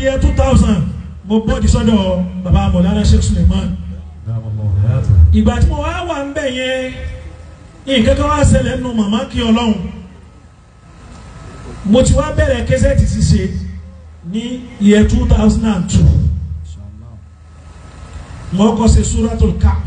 yẹ two thousand mo bọ́ọ̀dì sọ́dọ̀ baba mọ̀lára sheikh suleiman ìgbà tí mo wá wà ń bẹ̀ yẹn nǹkan kan wá ṣẹlẹ̀ nù màmá kí ọlọ́run mo ti wá bẹ̀rẹ̀ kẹsẹ̀tì ṣíṣe ní year two thousand and two mo kọ́ ṣe suratul kaf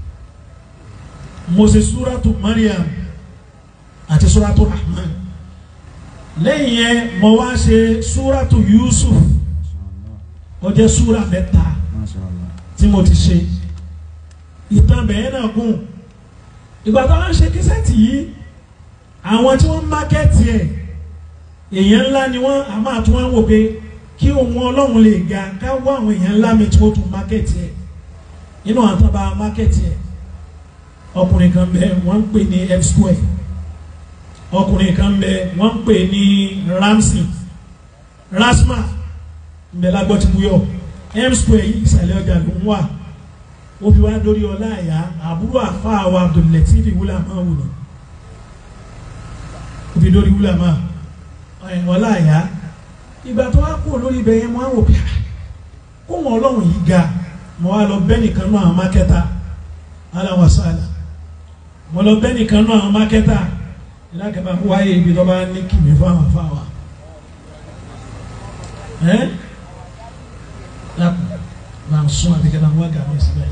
mo ṣe suratul mariam àti suratul rahman lẹ́yìn yẹn mo wá ṣe suratul yusuf ó jẹ́ sura mẹ́ta tí mo ti ṣe ìtàn bẹ̀yẹn náà gùn ìgbà tó wá ń ṣe kẹsẹ̀tì yìí àwọn tí wọ́n mákẹ́tì ẹ̀ èèyàn ńlá ni wọ́n a máa tún wọ́n wò pé kí ohun ọlọ́run lè ga ká wá àwọn èèyàn ńlá mi tí wọ́n tún mákẹ́tì ẹ̀ inú àwọn tó bá mákẹ́tì ẹ̀ ọkùnrin kan bẹ wọ́n ń pè ní f square ọkùnrin kan bẹ wọ́n ń pè ní ramsey rasma mbẹ lágbọ́ ti buyọ̀ m square yìí ìsàlẹ̀ ọjà ló ń wà ó fi wá dórí ọlá àyà àbúrò àfa wa abdulletif wúlà máa wù ní ó fi dórí wúlà máa ọlá àyà ìgbà tó wá kú lórí ibẹ̀ yẹn mo á wò pé kó wọn ọlọ́run yìí ga mo wá lọ bẹ́ nìkan náà àwọn mákẹ́tà aláwọ̀sálà mo lọ bẹ́ nìkan náà àwọn mákẹ́tà ìlàkẹ́bà wáyé ibi tó bá ní kìmí fáwọn afáwà ẹ́ bá ń sún àbíkẹ́ náà wá gàmí síbẹ̀.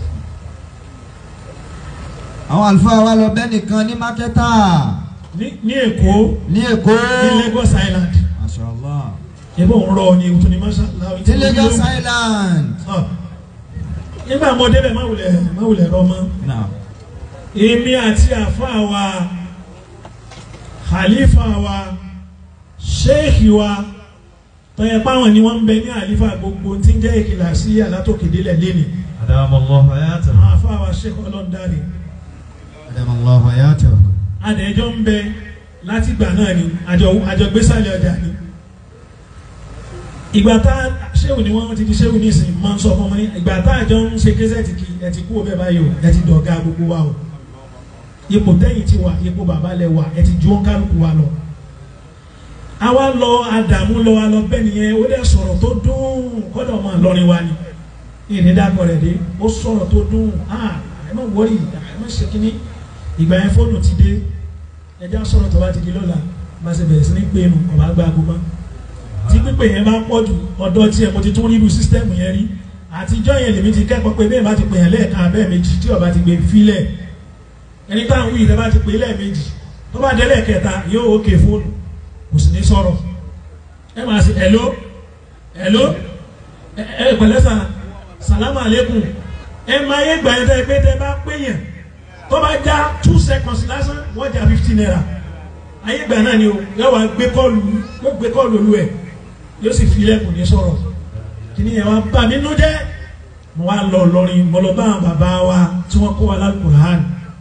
àwọn àlùfáà wa lọ bẹ́ẹ̀ nìkan ní mákẹ́tà ní ní èkó ní èkó ní Lagos Island mashallah ebó ń rọ ni òtún ni mashallah ní Lagos Island Ọ. nígbà mo débẹ̀ má wulẹ̀ má wulẹ̀ rọ mọ́ náà èmi àti àfáà wa khalifa wa sheikh wa tọ́yẹ páwọn ni wọ́n ń bẹ ní àlífà gbogbo tí ń jẹ́ ìkìlà sí alátòkèdélẹ̀ lẹ́ni Adamallahu hayatahu. àwọn àfáà wa sheikh ọlọ́ndarí adamallahu hayatahu adẹ̀jọ́ ń bẹ láti gbà náà ni àjọ àjọ gbésàlẹ̀ ọjà ni ìgbà tá ṣéwù ni wọ́n ti di ṣéwù ní ìsìn máa ń sọ fún ọmọ ní ìgbà tá àjọ ń ṣe késẹ́ẹ̀tì kí ẹ ti kú ọbẹ̀ báyìí o ẹ ti dọ̀gá gbogbo wa o ipò tẹ́yìn ti wà ipò bàbá lẹ wà ẹ ti ju wọn kálukú wa lọ àwa lọ àdàmú lọ wa lọ bẹ́ẹ̀ nìyẹn ó dẹ̀ sọ̀rọ̀ tó dùn kọ́dọ̀ máa lọrin wa ni ìní dàpọ̀ rẹ̀ dé ó sọ̀rọ̀ tó dùn ah ẹ má wọrí ẹ má ṣe kínní ìgbà yẹn fóònù ti dé ẹjẹ́ á sọ̀rọ̀ tó bá ti di lọ́la bá ṣe bẹ̀rẹ̀ sí ní pé nu ọ̀bá gba ago mọ́ tí pípé yẹn bá pọ̀ jù ọ̀dọ̀ tiẹ̀ mo ti tún rí irú sísítẹ́ẹ̀mù yẹn rí àtijọ́ yẹn lèmi ti kẹ́kọ̀ọ́ pé bẹ́ẹ̀ bá ti pè yẹn lẹ́ẹ̀kan abẹ́ẹ̀ méjì tí ọba ti gbé fílẹ̀ ẹni táwọn wí ìtẹ́ bá ti pè é lẹ́ẹ̀mejì tó bá dé lẹ́ẹ̀kẹta yóò ókè fóònù kò sì ní sọ̀rọ̀ ẹ máa ṣe hello hello ẹ ẹ pẹ̀lẹ́ sà sàlámù àlékún ẹ máa yé gbà yẹn tẹ́ pé tẹ́ bá pé yẹn tó bá já two seconds lásán wọ́n já fifteen naira ayé gbà náà ni o yóò wá gbé kọ́ọ̀lù yóò gbé kọ́ọ̀lù olú ẹ̀ yóò sì fi ilẹ̀kùn ní sọ̀rọ̀ kíní yẹn wá bà mí nú jẹ́ mo wá lọ lọrin mo lọ bá àwọn bàbá wa tí wọ́n kó wa lálùkùrán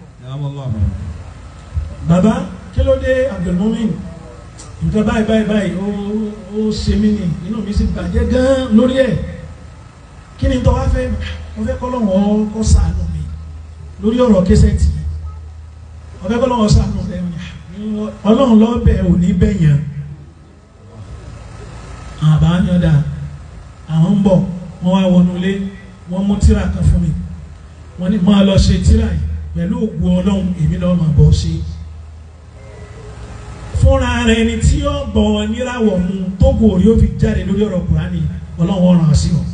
bàbá kí ló dé Abdulmumin nǹkan báyìí báyìí báyìí ó ó ṣe mí ni inú mi sì bàjẹ́ gan lórí ẹ̀ kí ni tó wá fẹ́ mo fẹ́ kọ́ lọ́wọ́ kó ṣàánú mi lórí ọ̀rọ̀ kẹsẹ̀tì ọ̀fẹ́ kọ́ lọ́wọ́ ṣàánú rẹ̀ ọlọ́run lọ́bẹ̀ ò ní bẹ̀yàn àbá yọ̀dà àwọn ń bọ̀ wọ́n wá wọnú ilé wọ́n mú tíra kan fún mi wọ́n ní máa lọ ṣe tíra yìí pẹ̀lú ògùn ọlọ́run èmi lọ́ọ́ máa bọ̀ ṣe fúnra rẹ̀ ni tí ó bọ̀ níràwọ̀ mu tó gòrí ó fi jáde lórí ọ̀rọ̀ kùránì ọlọ́run ọ̀ràn á sí ọ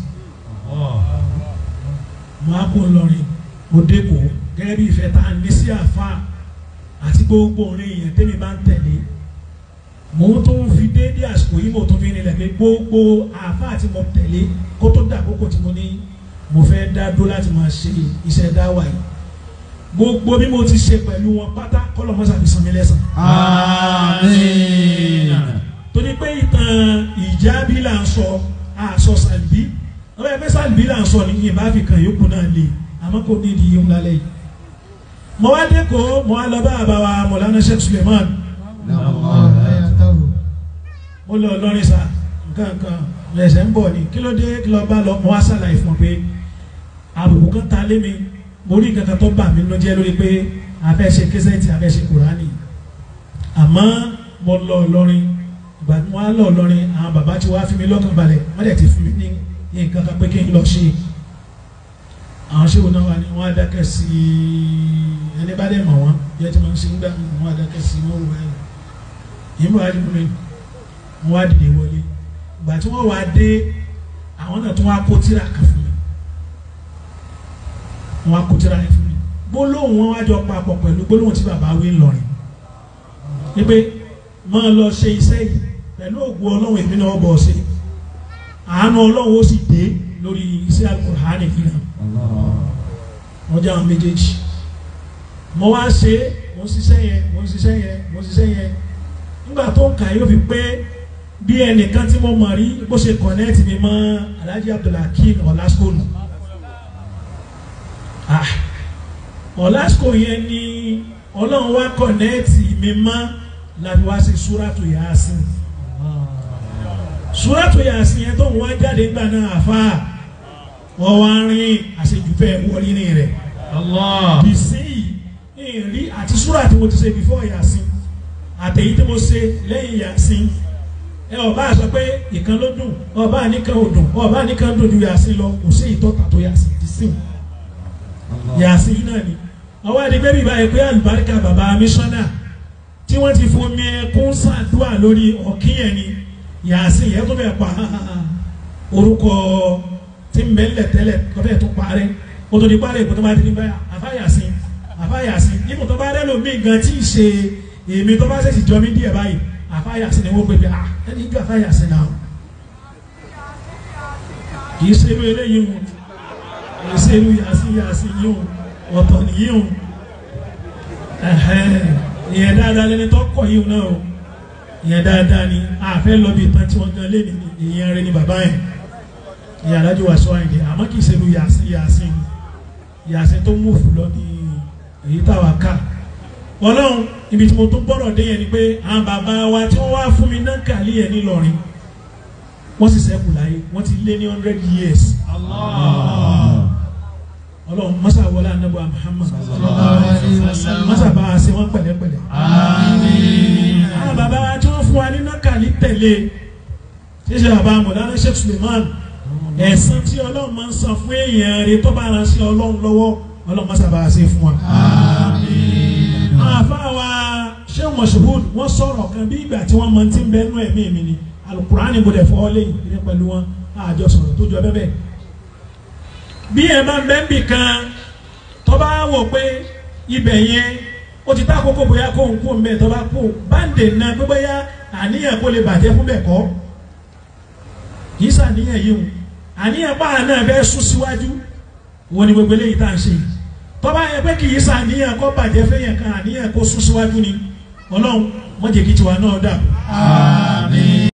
mo á kó lọrin mo dẹ́kọ̀ gẹ́gẹ́ bí ìfẹ́ tá a ní sí àfa àti gbogbo orin yẹn tẹ́mi bá ń tẹ̀lé mo tó ń fi déédéé àsìkò yìí mo tó fi nílẹ̀ pé gbogbo àfa àti mo tẹ̀lé kó tó dà kókò tí mo ní mo fẹ́ dá dó láti máa ṣe iṣẹ́ dáwà yìí gbogbo bí mo ti ṣe pẹ̀lú wọn pátá kọ́lọ̀ mọ́sá fi san mi lẹ́san. àmín torí pé ìtàn ìjábí là ń sọ àṣọ sàlbí ọ̀rọ̀ ẹgbẹ́ sàlbí là ń sọ ní ìyẹn bá fi kàn yókù náà lè àmọ́ kò ní ìdíyẹ ńlá lẹ́yìn. mo wá dé kó mo wá lọ bá àbáwá mọ̀lánà sheikh suleiman mo lọ lọrin sa nǹkan nǹkan ẹsẹ̀ ń bọ̀ ni kí ló dé kí lọ bá lọ mo wá sàlàyé fún ọ pé àbùkù kan ta lé mi mo rí nǹkan kan tó bà mí ló jẹ́ lórí pé abẹ́ ṣe késẹ́ẹ̀tì abẹ́ ṣe kùránì àmọ́ mo lọ lọrin ìgbà tí wọ́n á lọ lọ́rin àwọn bàbá tí wọ́n á fi mi lọ́kàn balẹ̀ wọ́n dẹ̀ ti fi mi ní nǹkan kan pé kí n lọ ṣe àwọn ṣé wọn náà wà ní wọ́n á dákẹ́ sí i ẹni bá dẹ̀ mọ̀ wọ́n bí ẹ ti máa ń ṣe ń gbà wọ́n á dákẹ́ sí i wọ́n wọ ẹ̀ yìí bọ̀ wá dìbò mi wọ́n wá dìde wọlé ìgbà tí wọ́n wá dé àwọn náà tún wá kó tíra kan fún mi wọ́n wá kó tíra yẹn fún mi gbólóhùn wọn wá jọ papọ̀ pẹ̀lú gbólóhùn tí bàbá wí ńlọrin ni pé máa lọ ṣe iṣẹ́ yìí pẹ̀lú ògùn ọlọ́run èmi náà bọ̀ ṣe àánú ọlọ́run ó sì dé lórí iṣẹ́ Al-Qur'ani fìlà wọ́n jẹ́ àwọn méjèèjì mo wá ṣe mo ń ṣiṣẹ́ yẹn mo ń ṣiṣẹ́ yẹn mo ń ṣiṣẹ́ yẹn nígbà tó ń kà yóò fi pé bí ẹnìkan tí mo mọ̀ rí bó ṣe kọ̀nẹ́ẹ̀tì mi mọ́ Alhaji Abdulhakeem Ọ̀làskónù ah Ọ̀làskó yẹn ni ọlọ́run wá kọ̀nẹ́ẹ̀tì mi mọ́ láti wá sí súrátù Yasin súrátù Yasin yẹn tó ń wá jáde gbà náà àfa wọ́n wá rìn àṣejùfẹ́ wọlé ní rẹ̀ Allah. bìsí yìí rí àti súrà tí mo ti ṣe before Yasin àtẹ̀yí tí mo ṣe lẹ́yìn Yasin ẹ ọba sọ pé ìkan ló dùn ọba nìkan ò dùn ọba nìkan dùn ju Yasin lọ kò sí ìtọ́ta tó Yasin ti sìn Yasin yìí náà ni ọwọ́ adigun bíbá yẹ pé àlùbáríkà bàbá mísọ́nà tí wọ́n ti fomi ẹkún ṣàdúrà lórí ọ̀kíyẹn ni Yasin yẹn tó bẹ̀ pa orúkọ tí ń bẹ́ẹ̀ lẹ̀ tẹ́lẹ̀ tó bẹ̀ tó parẹ́ kótó di parẹ́ ìkótó bá ti di báyà àfa Yasin àfa Yasin níbo tó bá rẹ́ lómi gan tí ì ṣe èmi tó bá ṣèṣì jọ mí díẹ̀ báyìí àfa Yasin ni wọ́n pè pé à ẹni ju àfa Yasin náà kì í ṣe irú eléyìí o kì í ṣe irú Yasin Yasin yìí o ọ̀tọ̀ nìyí o ẹ̀hẹ́n ìyẹn dáadáa lẹni tó kọ̀ yìí náà o ìyẹn dáadáa ni àfẹ́ lọ bí tán tí wọ́n gan lé ní ìyẹn rẹ ní bàbá yẹn ìyẹn adájọ́ wa sọ àyìnlẹ̀ àmọ́ kì í ṣe irú Yasin Yasin Yasin tó mú fún lọ ní èyí táwa ká ọlọ́run ibi tí mo tún gbọ́dọ̀ dé yẹn ni pé àwọn bàbá wa tí wọ́n wá fún mi náà kàlí yẹn nílọrin wọ́n sì ṣẹ́kù láyé wọ́n ti lé ní hundred years Allah. ọlọ́run mọ́sá wọlé anábọ̀ Muhammad mọ́sá bá a ṣe wọ́n pẹ̀lẹ́pẹ̀lẹ́ Àmín. àwọn bàbá wa tí wọ́n fún wa ní náà kàlí tẹ̀lé ṣíṣe bàbá mọ̀lánà Sheikh Suleiman ẹ̀san tí ọlọ́run máa ń san fún èèyàn rẹ̀ tó bá ara ṣe ọlọ́run lọ́wọ́ ọlọ́run mọ́sá bá a ṣe fún wa. Àmín. àfáàwà Sheikh Moshood wọ́n sọ̀rọ̀ kan bí ìgbà tí wọ́n máa ti ń bẹ nú ẹ̀mí mi ni alukurani mo dẹ̀ fọ́ lẹ́yìn ní pẹ̀lú wọn àjọ sọ̀rọ̀ tó jọ bẹ́ẹ̀ bẹ́ẹ̀. bí ẹ máa ń bẹ́ ń bì kan tó bá wò pé ibẹ̀ yẹn ó ti tá àkókò bóyá kó ń kó ń bẹ̀ tó bá kó báńdè náà pé bóyá àníyàn kó lè bàjẹ́ fún bẹ́ẹ̀ kọ́ kì í sàníyàn yìí o àníyàn báà náà fẹ́ sún síwájú wọn ni gbogbo eléyìí tá à ń ṣe yìí tọ́ba yẹ pé kì í sàníyàn kó bàjẹ́ fẹ́yàn kan àníyàn kó sún síwájú ni ọlọ́run wọ́n jẹ́ kí tiwa náà dà Àmín.